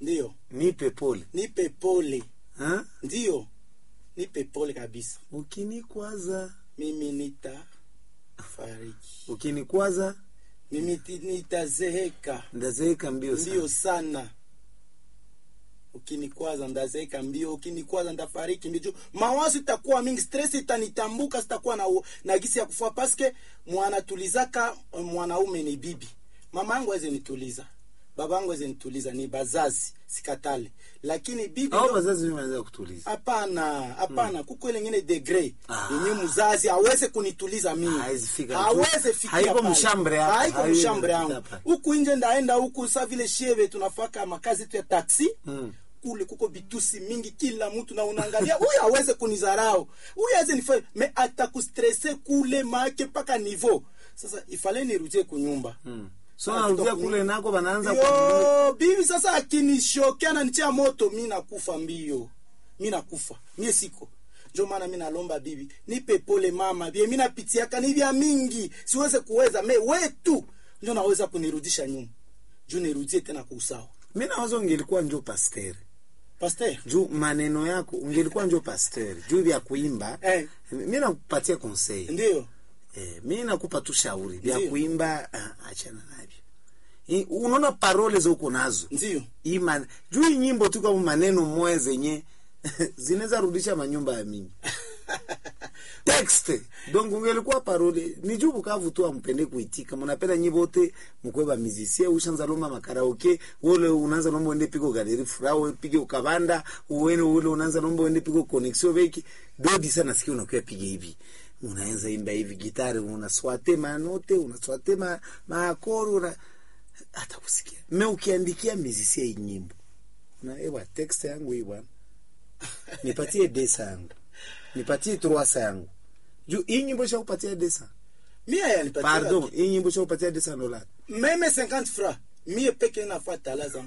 Ndiyo, nipe pole nipe pole. ha? Ndiyo, nipe pole kabisa. ukinikwaza Mimi nita fariki, ukinikwaza mimi ti- nitazeeka ndazeeka mbio mbio sana sana. Ukinikwaza ndazeeka mbio, ukinikwaza ndafariki mbio. Juu Mawazo itakuwa mingi, stress itanitambuka, sitakuwa na, na gisi ya kufua paske mwanatulizaka mwanaume ni bibi. Mama yangu aweze nituliza, baba yangu aweze nituliza, ni bazazi sikatale, lakini bibi au ndo- wazazi mimi wanaweza kutuliza hapana hapana kuko ile ingine degree Ah. yenye mzazi aweze kunituliza mimi Hawezi fika. aweze fikia Haiko pale. mshambre hapa. haiko Haiwezi mshambre kufika yangu pale. huku nje ndaenda huku sa vile shieve tunafaka makazi yetu ya taksi Mm. kule kuko bitusi mingi kila mtu na unaangalia huyu aweze kunizarau huyu aweze nifanye me atakustresse kule make mpaka nivo sasa ifale nirudie kunyumba Mm. so Ah, narudia kutoka- kule nako banaanza ku- yo bibi sasa akinishokea nanitia moto mi nakufa mbio mi nakufa mie siko njo maana mi nalomba bibi nipe pole mama bie mi napitiaka ni vya mingi siweze kuweza me wetu njo naweza kunirudisha nyuma juu nirudie tena kwa usawa mi nawaza ungelikuwa njo pasteri paster juu maneno yako ungelikuwa njo pasteri juu vya kuimba Eh. mi nakupatia conseil ndio eh, mi nakupa tu shauri vya Ndiyo. kuimba ah, achana navyo I- unaona parole zoko nazo ndio Hii man- juu hii nyimbo tu kama maneno moya zenye zinaweza rudisha manyumba ya mingi texte donc ungelikuwa parole ni juu bukavu tu ampende kuitika munapenda nyi bote mukweba mizisie ushanza lomba makaraoke ule unaanza nomba uende piko galeri fura we pige ukabanda uwene ule unaanza nomba uende piko connexion veki dodi sana sikia unakuwa pige hivi unaanza imba hivi gitari unaswate manote unaswate ma maakoro una hata kusikia me ukiandikia mizisie hii nyimbo na ewa text yangu hii bwana nipatie desa yangu nipatie troasa yangu juu hii nyimbo shakupatia desa mie yanipatia pardon hii nyimbo shakupatia desa dola meme 50 francs mie peke nafuata la zangu